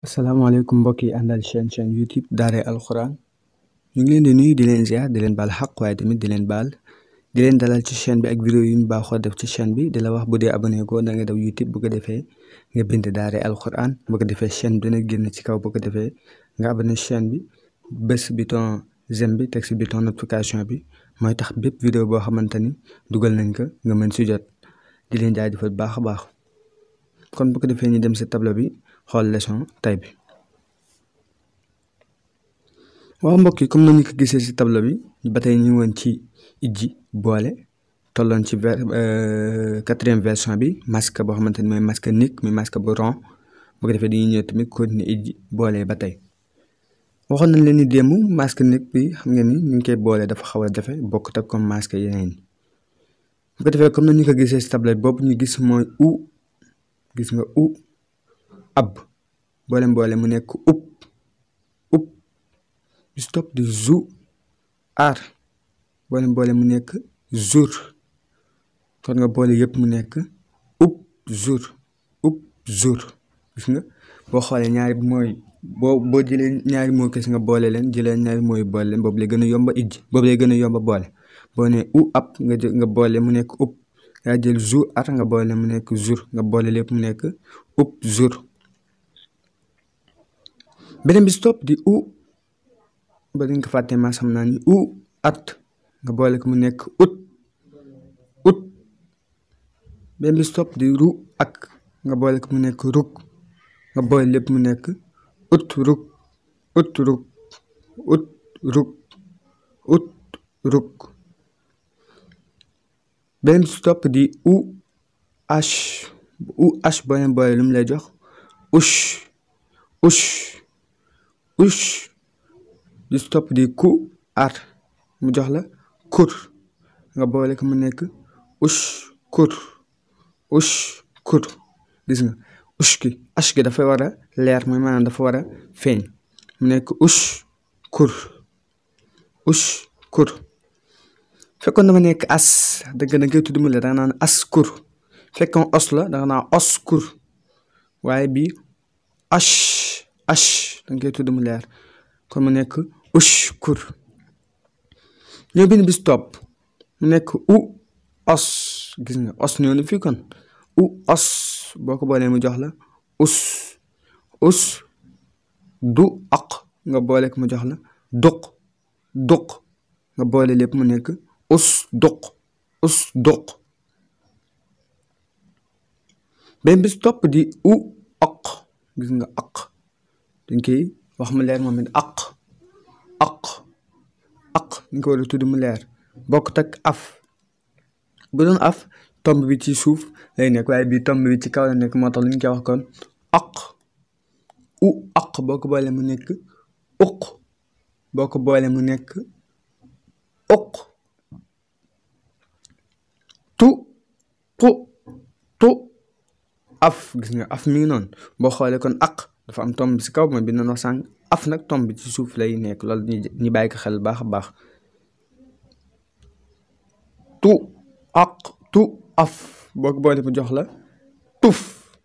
asalaamaaleykum mbokk yi àndal chaîne chaîne youtube daaray alxuraan ñu ngi leen di nuyu di leen ziar di leen baal xaq waaye tamit di leen baal di leen dalal ci chaîne bi ak vidéo yu ñu baaxoo def ci chaîne bi di la wax bu dee abonné ko da nga daw youtube bu ko defee nga bind daaray alxuraan bu ko defee chaîne bi dina génn ci kaw bu ko defee nga abonné chaîne bi bés bouton j'aime bi teg si bouton notification bi mooy tax bépp vidéo boo xamante ni dugal nañ ko nga mën si jot di leen jaajëfal baax a baax kon bu ko defee ñu dem si tableau bi xool leçon tey bi waaw mbokk yi comme nañu ko gisee ci tableau bi ba tey ñu woon ci ijji boole tolloon ci ver quatrième version bi masque boo xamante ni mooy masque nick muy masque bu rond bu ko defee dañuy ñëw tamit continuer ijji boole ba tey waxoon nañ leen ni démb masque nick bi xam ngeen ni ñu ngi koy boole dafa xaw a jafe bokkut ak comme masque yeneen yi bu ko defee comme nañu ko gisee ci tableau bi boobu ñu gis mooy u gis nga u ab boole boole mu nekk up up bi stop di zu ar boole boole mu nekk jour kon nga boole yëpp mu nekk up jour up jour gis nga boo xoolee ñaari mooy boo boo jëlee ñaari moo kese nga boole leen jëlee ñaari mooy boole leen boobu lay gën a yomba ijji boobu lay gën a yomba boole boo nee u ab nga jël nga boole mu nekk up nga jël jour ar nga boole mu nekk jour nga boole lépp mu nekk up jour beneen bi stop di u ba dañ ko fàttee ma xam naa ni u at nga boole ko mu nekk ut ut beneen bi stop di ru ak nga boole ko mu nekk ruk nga boole lépp mu nekk ut ruk ut ruk ut ruk ut ruk beneen bi stop di u h u h boole boole lu mu lay jox ush ush ush di stop di ku ar mu jox la kur nga boole ko mu nekk ush kur ush kur gis nga ush ki ash gi dafa war a leer mooy maanaam dafa war a feeñ mu nekk ush kur ush kur fekkoon dafa nekk as dëgg da ngay tudd mu leer danga naan as kur fekkoon os la danga naan os kur waaye bi ash ash danga koy tudd mu leer kon mu nekk ush kur ñoo bind bi stop mu nekk u os gis nga os ñoo ni fii kon u os boo ko boolee mu jox la us us du aq nga boole ko mu jox la duq duq nga boole lépp mu nekk us duq us duq benn bi stop di u aq gis nga aq dañ koy wax mu leer moom it aq aq aq ñu ko war a tudd mu leer bokkut ak af bu doon af tomb bi ci suuf lay nekk waaye bii tomb bi ci kaw la nekk moo tax lu ñu koy wax kon aq u aq boo ko boole mu nekk uq boo ko boole mu nekk uq tu tu tu af gis nga af mi ngi noonu boo xoolee kon aq dafa am tomb si kaw mooy bi noonu wax sànq af nag tomb bi ci suuf lay nekk loolu ñu ñu bàyyi ko xel baax a baax tu aq tu af boo ko boole mu jox la tuf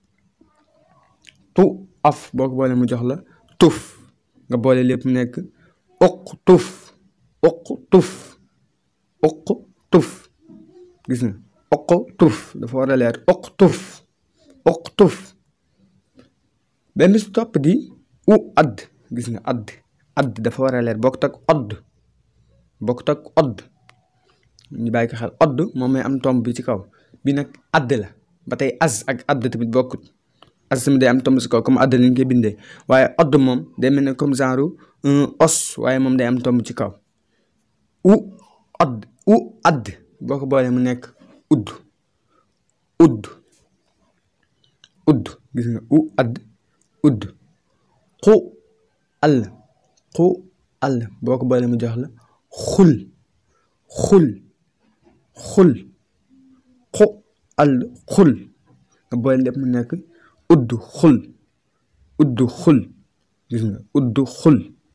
tu af boo ko boole mu jox la tuf nga boole lépp mu nekk uq tuf uq tuf uq tuf gis nga uq tuf dafa war a leer uq tuf uq tuf benn si topp di u add gis nga add add dafa war a leer bokkut ak odd bokkut ak odd ñu bàyyi ko xel odd moom may am tomb bi ci kaw bi nag add la ba tey az ak add tamit bokkut az tamit day am tomb ci kaw comme add lañ koy bindee waaye odd moom day mel ne comme genre un os waaye moom day am tomb ci kaw u odd u add boo ko boolee mu nekk udd udd udd gis nga u add udd xu àll xu àll boo ko boolee mu jox la xul xul xul xu àll xul nga boole lépp mu nekk udd xul udd xul gis nga udd xul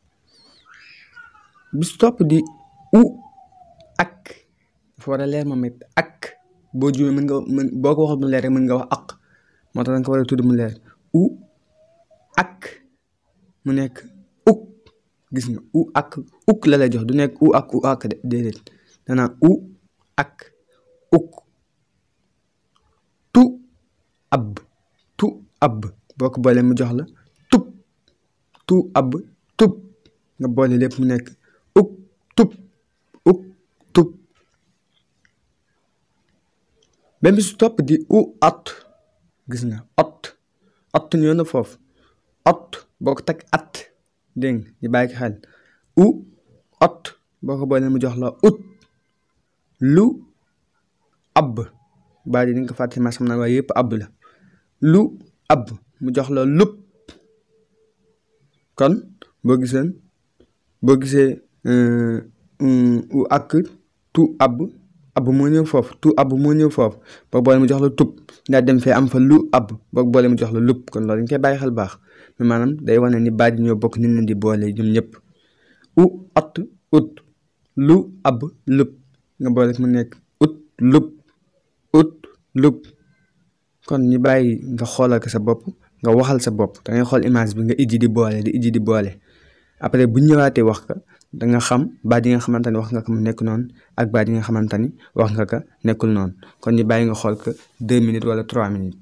bis topp di u ak dafa war a leer moom it ak boo juumee mën nga mën boo ko waxul mu leer rek mën nga wax ak moo tax da nga ko war a tudd mu leer u ak mu nekk uk gis nga u ak uk la lay jox du nekk u ak u ak de déedéet danaa u ak uk tu ab tu ab boo ko boolee mu jox la tub tu ab tub nga boole lépp mu nekk uk tub uk tub benn bi su topp di u ot gis nga ot ot ñëw na foofu ot boo ko teg at dégg nga ñu bàyyi ko xel u ot boo ko boolee mu jox la ut lu ab baa di nga ko fàtte ma xam naa waaye yëpp ab la lu ab mu jox la lup kon boo giseen boo gisee u ak tu ab ab moo ñëw foofu tu ab moo ñëw foofu boo boole mu jox la tub ndaa dem fee am fa lu ab boo boole mu jox la lup kon loolu dañ koy bàyyi xel baax mais maanaam day wane ni baat yi ñoo bokk ni leen di boole ñoom ñëpp u at ut lu ab lup nga boole mu nekk ut lup ut lup kon ñu bàyyi nga xoolal ko sa bopp nga waxal sa bopp da ngay xool image bi nga ijji di boole di ijji di boole après bu ñëwaatee wax ka da nga xam baat yi nga xamante ni wax nga ko mu nekk noonu ak baat yi nga xamante ni wax nga ko nekkul noonu kon ñu bàyyi nga xool ko deux minutes wala trois minutes.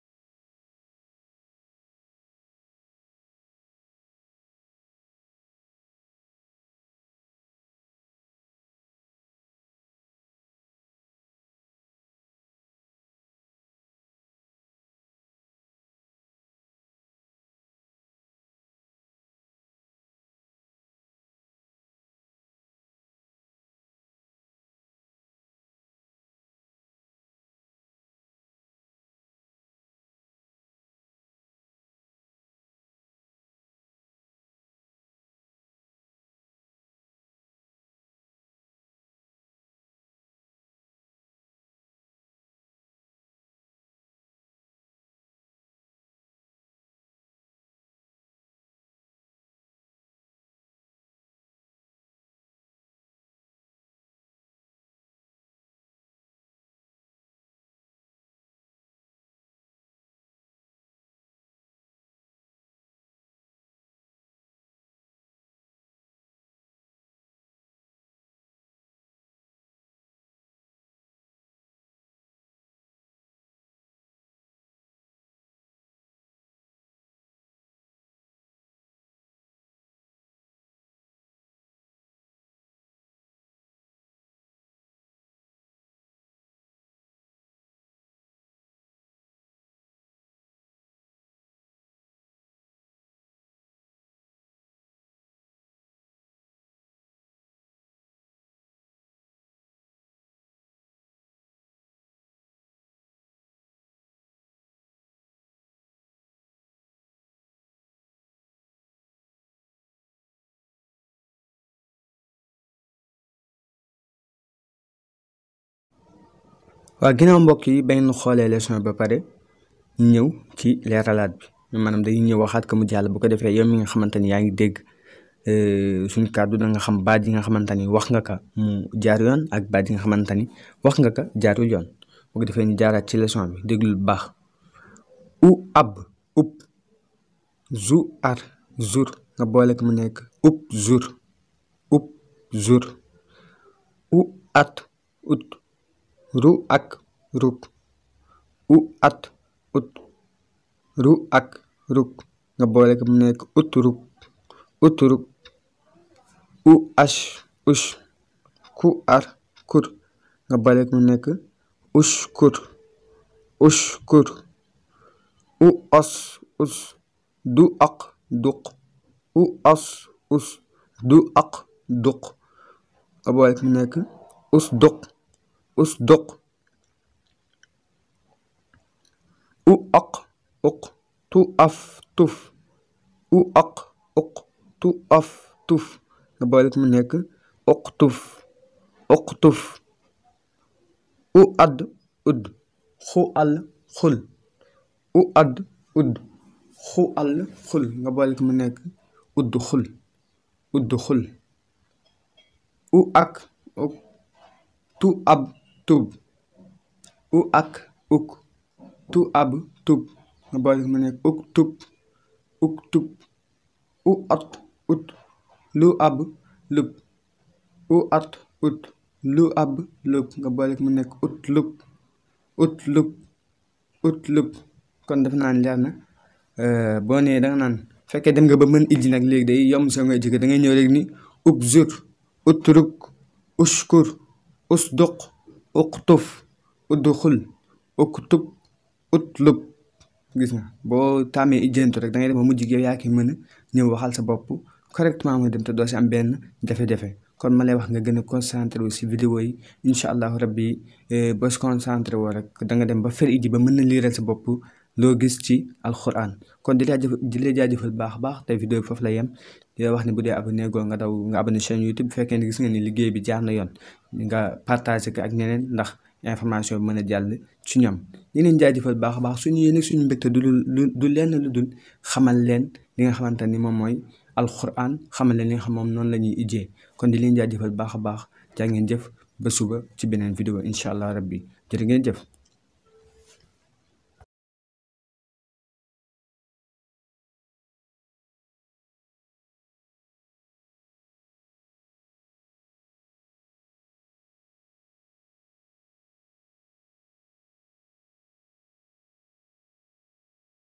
waaw ginnaaw mbokk yi ba ngeen xoolee leçon ba pare ñu ñëw ci leeralaat bi maanaam dañuy ñëw waxaat ko mu jàll bu ko defee yow mi nga xamante ni yaa ngi dégg suñ kàddu da nga xam baat yi nga xamante ni wax nga ko mu jaar yoon ak baat yi nga xamante ni wax nga ko jaarul yoon bu ko defee ñu jaaraat ci leçon bi déglu bu baax u ab up zu ar zur nga boole ko mu nekk up zur up zur u at ut ru ak ruk u at ut ru ak ruk nga boole ko mu nekk ut ruk ut ruk u ash ush ku ar kur nga boole ko mu nekk ush kur ush kur u os us du ak duq u os us du ak duq nga boole ko mu nekk us duq us duq u aq uq tu af tuf u aq uq tu af tuf nga boole ko mu nekk uq tuf uq tuf u add udd xu al xul u add udd xu al xul nga boole ko mu nekk udd xul udd xul u ak uk tu ab tub u ak uk tu ab tub nga boole ko mu nekk uk tub uk tub u at ut lu ab lub u at ut lu ab lub nga boole mu nekk ut lub ut lub ut lub kon def naan leer na boo nee da nga naan fekkee dem nga ba mën ijji nag léegi day yomb sa nga ijji da ngay ñëw rek ni ub zur utruk ushkur usduq uqtuf udxul uktub utlub gis nga boo tàmmee ijjantu rek da ngay dem ba mujj gi yow yaa ki mën a ñëw waxal sa bopp correctement nga dem te doo si am benn jafe-jafe kon ma lay wax nga gën a concentré wu si vidéo yi incha allahu rabbi boo si concentré woo rek da nga dem ba fer iji ba mën na liiral sa bopp loo gis ci alquran kon di la jaajëf di la jaajëfal baax baax te vidéo bi foofu la yem di la wax ne bu dee abonné goo nga daw nga abonné chaîne YouTube bu fekkee ne gis nga ni liggéey bi jaar na yoon nga partagé ko ak ñeneen ndax information bi mën a jàll ci ñoom ñu leen jaajëfal baax a baax suñu yéene suñu mbégte du lu du lenn lu dul xamal leen li nga xamante ni moom mooy alquran xamal leen li nga xam moom noonu la ñuy ijjee kon di leen jaajëfal baax a baax jaa ngeen jëf ba suba ci beneen vidéo incha allah rabbi jërë ngeen jëf